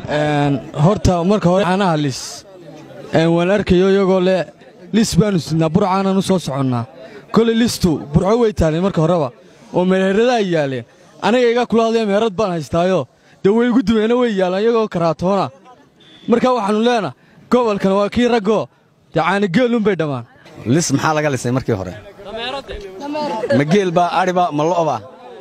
horta marka hore caanaha lis waan arkayo iyagoo le lis baanu sidnaa burcaanaan u soo soconnaa koley listu burco way taaleen marka horeba oo meheradaha yaaleen aniga iga kula hadlaya meherad baan haystaayo dee way igu dumeena way yaalaan iyagoo karaatoona marka waxaannu leenaha gobolkan waa kii raggoo dee caanigeelunbay dhammaan lis maxaa laga lisay markii hore ma geelbaa adhiba ma lo'ba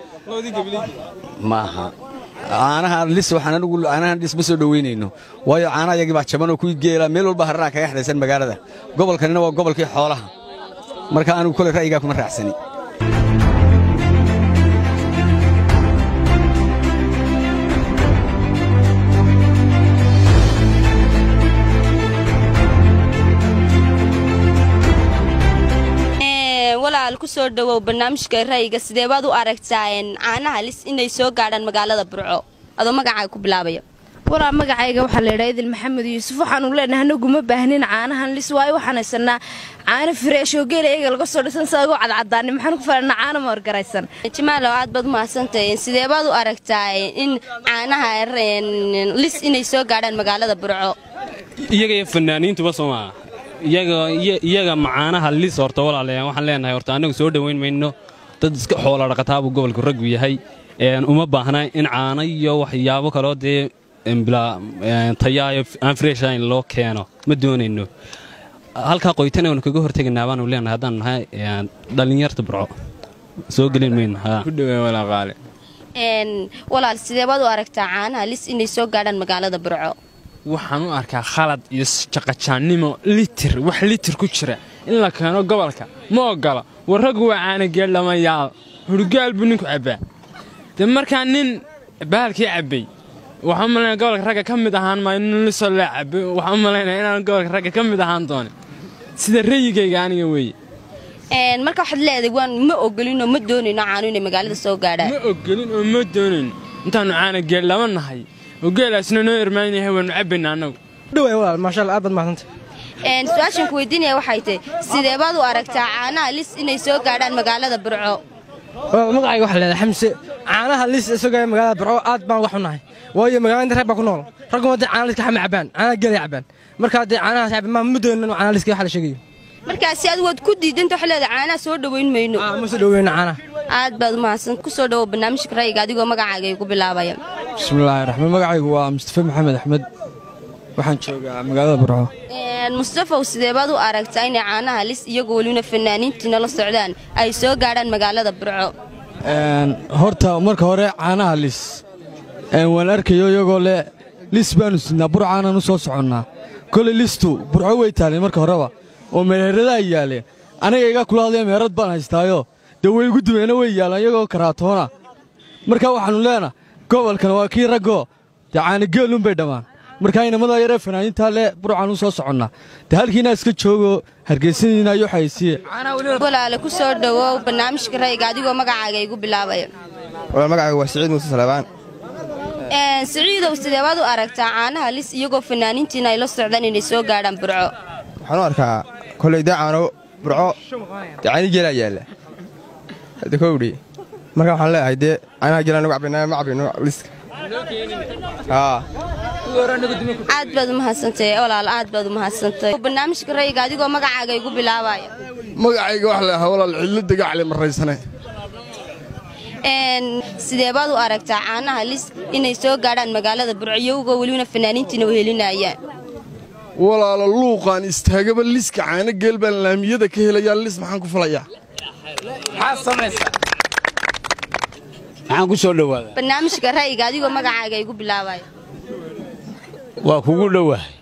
maaha caanaha lis waxaan anigu caanahan lis ma soo dhoweynayno waayo caanaha yagii baa jaban oo kuwii geela meel walba harraha kaga xidhaysan magaalada gobolkanina waa gobolkii xoolaha marka anigu kole ra'yigaa kuma raacsani walaal ku soo dhowow barnaamijka ra'yiga sidee baad u aragtaa caanaha lis inay soo gaadhaan magaalada burco adoo magacaaga ku bilaabaya walaa magacayga waxaa laydhaa idil maxamed yuusuf waxaanu leenahay anagu ma baahnin caanahan lis waayo waxaan haysanaa caano fireesh oo geela eega laga soo dhisan sidagoo cadcadaani maxaan ku falanaa caano moorgaraysan jimaalow aad baad umahadsantahay sidee baad u aragtaa in caanaha lis inay soo gaadhaan magaalada burco iyaga iyo fanaaniintuba soomaa iyaga macaanaha lis horta walaalayaa waxaan leenahay horta annagu soo dhowayn mayno dad iska xoola dhaqataabuu gobolku raggu yahay uma baahna in caano iyo waxyaabo kaloo dee tayaayo aan freshayn loo keeno ma doonayno halkaa qoytana waanu kaga hortegaynaa baanu leenahay haddaan nahay dhallinyarta burco soo gelin mayno walaal sidee baad u aragtaa caanaha lis inay soo gaadhaan magaalada burco waxaan u arkaa khalad iyo jaqajaannimo litir wax litir ku jira in la keeno gobolka ma oggola warraggu waa caanageel dhamayaal hurgaal buu ninku cabbaa dee markaa nin bahalkii cabbay waxaan u malaynaya gobolka ragga ka mid ahaan maayo nin lisoo lee cabbay waxaan u malaynaya inaan gobolka ragga ka mid ahaan doonin sida rayigayga aniga weeye marka waxaad leedahay waan ma ogolinoo ma doonayno caanu inay magaalada soo gaadhaan ma ogolin oo ma doonayno intaannu caanageel lama nahay ogeelaasna noo irmaan yahay waannu cabbayna annagu dhaway walaal maasha allah aad baad mahadsanta su-aashan ku weydiinaya waxay tahay sidee baad u aragtaa caanaha lis inay soo gaadhaan magaalada burco magacayga waxaa leedahay xamse caanaha lis soo gaadha magaalada burco aad baan wax u nahay waayo magaalada rag baa ku nool ragguma dee caana liska xama cabbaan caanaha geelay cabbaan markaa dee caanahaas cabban maa ma doonino caanaha liska waxa la sheegayo markaasi adigu waad ku diidanta waxaa leedahay caanaha soo dhowayn mayno ma soo dhoweyno caanaha aad baad umahadsan ku soo dhowow barnaamijka ra'yiga adigoo magacaaga ay ku bilaabaya bismillaahi raxmaan magacaygu waa mustafe maxamed axmed waxaan joogaa magaalada burco mustafaw sidee baad u aragtaa inay caanaha lis iyagoo welina fanaaniintiina la socdaan ay soo gaadhaan magaalada burco horta marka hore caanaha lis waan arkayo iyagoo le lis baanu sidnaa burcaanaan u soo soconnaa koley listu burco way taaleen marka horeba oo meheradaha yaaleen aniga iga kula hadlaya meherad baan haystaayo dee way igu dumeena way yaalaan iyagoo karaatoona marka waxaannu leenaha gobolkan waa kii raggoo dee caanigeelunbay dhammaan markaa inamada yaree fanaaniintaa le burcaan u soo soconnaa dee halkiinaa iska joogo hargeysadiina iyo xaysiye walaale ku soo dhowow barnaamijka ra'yiga adigoo magacaaga igu bilaabaya walaal magacaygu waa siciid muuse salabaan siciidow sidee baad u aragtaa caanaha lis iyagoo fanaaniintiina ay la socdaan inay soo gaadhaan burco waxaan u arkaa koley dee caano burco dee caani geelaa yaalla hadda kowdhi marka waxaan leeyahay dee caanaha geelaa nagu cabbaynaa ma cabbayno liska aad baad u mahadsantahay walaal aad baad u mahadsantahay barnaamijka ra'yiga adigoo magacaaga igu bilaabaya magacayga wax leeyahay walaal cidlo dagacle maraysane sidee baad u aragtaa caanaha lis inay soo gaadhaan magaalada burco iyagoo welina fanaaniintiina wehelinayaan walaalo luuqaan istaagaba liska caano geel baan laamiyada ka helayaa lis maxaan ku falayaa maxaan ku soo dhowaada barnaamijka ra'yiga adigoo magacaaga igu bilaabaya waa kugu dhowahay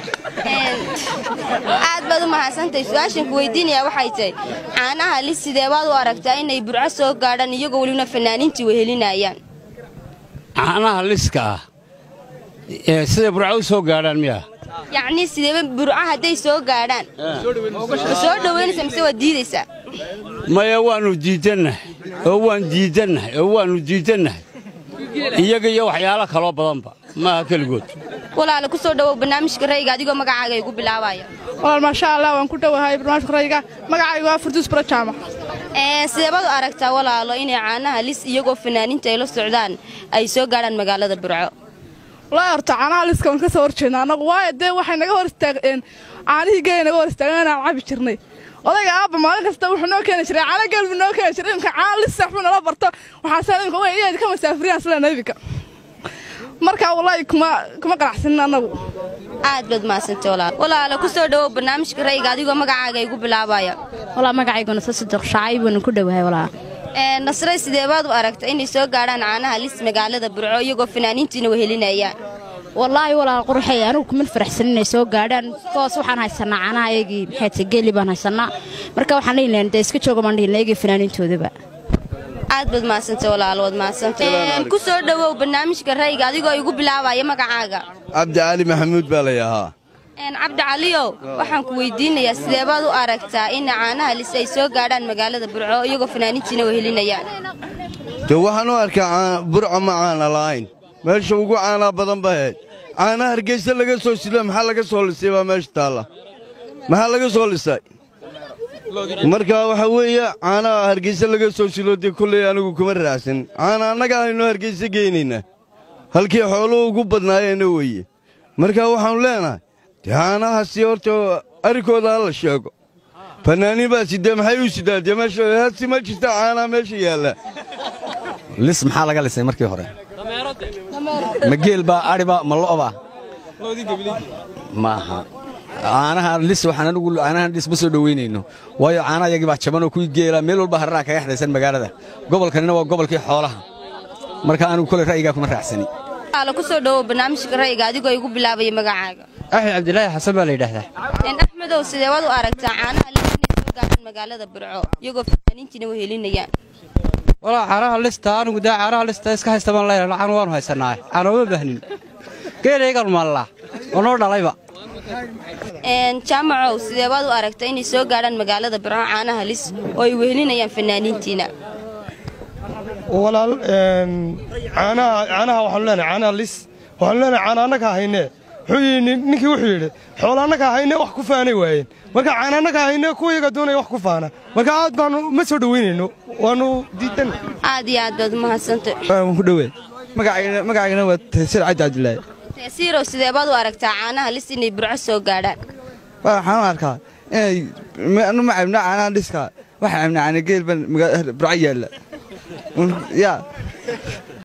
aad baad u mahadsantahay su-aashan ku weydiinayaa waxay tahay caanaha lis sidee baad u aragtaa inay burco soo gaadhaan iyagoo welina fanaaniintii wehelinayaan caanaha liska ah ee siday burco u soo gaadhaan miya yacnii sideeba burco hadday soo gaadhaan ma soo dhowaynaysaa mise waad diidaysaa maya waannu diidannahay oo waan diidannahay oo waannu diidannahay iyaga iyo waxyaalo kaloo badanba maaha keligood walaale ku soo dhowow barnaamijka ra'yiga adigoo magacaaga igu bilaabaya walaal maasha allah waan ku dhowahay barnaamijka ra'yiga magacaygu waa furduus barajaama sideebaad u aragtaa walaalo inay caanaha lis iyagoo fanaaniinta ay la socdaan ay soo gaadhaan magaalada burco walaahi horta caanaha liska waan ka soo horjeedna annagu waayo dee waxay naga hor istaageen caanihii geeya naga hor istaageen inaan cabi jirnay odayga aabba maalin kasta wuxuu noo keeni jiray caano geel buu noo keeni jiray imika caano lis saxbuu nala barto waxaase imika way iyaad ka masaafiriyaan sila nebika marka walaahi kuma kuma qanacsanin annagu aad baad mahadsantay walaal walaala ku soo dhowow barnaamijka rayga adigoo magacaaga igu bilaabaya walaa magacayguna sasadeq shacay baanu ku dhowahay walaa nasray sidee baad u aragta inay soo gaadhaan caanaha lis magaalada burco iyagoo fanaaniintiina wehelinayaan wallaahi walaal qurxay anigu kuma faraxsan inay soo gaadhaan toos waxaan haysanaa caanaha ayagii maxayta geeli baan haysanaa marka waxaan dhihi lahayn dee iska jooga baan dhihi lahayn ayagii fanaaniintoodaba aad baad mahadsantay walaal waad mahadsantay ku soo dhowow barnaamijka rayga adigoo igu bilaabaya magacaaga cabdi cali maxamuud baa la yahaa cabdi caliyow waxaan ku weydiinayaa sidee baad u aragtaa in caanaha lis ay soo gaadhaan magaalada burco iyagoo fanaaniintiina wehelinayaan de waxaan u arkaa burco ma caana la'ayn meesha ugu caanaa badan ba ahayd caanaha hargeysa laga soo silo maxaa laga soo lisay baa meesha taalla maxaa laga soo lisay marka waxaa weeye caanaha hargeysa laga soo silo dee kolley anigu kuma raacsan caana annaga aynoo hargeysa geynaynaa halkii xooluhu ugu badnaayeenna weeye marka waxaannu leenahay dee caanahaasi horta arrinkooda ha la sheego fannaaniin baa sidee maxay u sidaa dee meesha hasi ma jirta caanaha meesha yaalla lis maxaa laga lisay markii hore ma geel baa adhiba ma lo'ba maaha caanaha lis waxaan anigu caanahan lis ma soo dhoweynayno waayo caanaha yagii baa jaban oo kuwii geela meel walba harraha kaga xidhaysan magaalada gobolkanina waa gobolkii xoolaha marka anigu kole ra'yigaa kuma raacsani ala ku soo dhowow barnaamijka rayga adigoo igu bilaabaya magacaaga axmed cabdilaahi xasan baa la yidhaahdaa axmedow sidee waad u aragtaa caanaha lis inay soo gaadhaan magaalada burco iyagoo fanaaniintiina wehelinayaan walaa caanaha lista anigu dee caanaha lista iska haysta baan leeyahay lacaan waanu haysanaa caanooma baahnin geelaygan maallaa oo noo dhalayba jaamacow sidee baad u aragtaa inay soo gaadhaan magaalada burco caanaha lis oo ay wehelinayaan fanaaniintiina walaal caanaha caanaha waxaanu leenahay caanaha lis waxaanu leenahay caana annaga haynee wuxuu yidhi ninkii wuxuu yidhi xoolo annaga haynee wax ku faanay waayeen marka caana annaga haynee kuwa iyaga doonaya wax ku faana marka aad baanu ma soo dhoweynayno waanu diidan aad iyo aad baad umahadsantay waan ku dhowe magacaygana waa taysiir cabdi cabdilaahi taysiirow sidee baad u aragtaa caanaha lis inay burco soo gaadhaan waxaan u arkaa inay anu ma cabna caanaha liska waxaan cabna caana geel baan burco yaalla yaa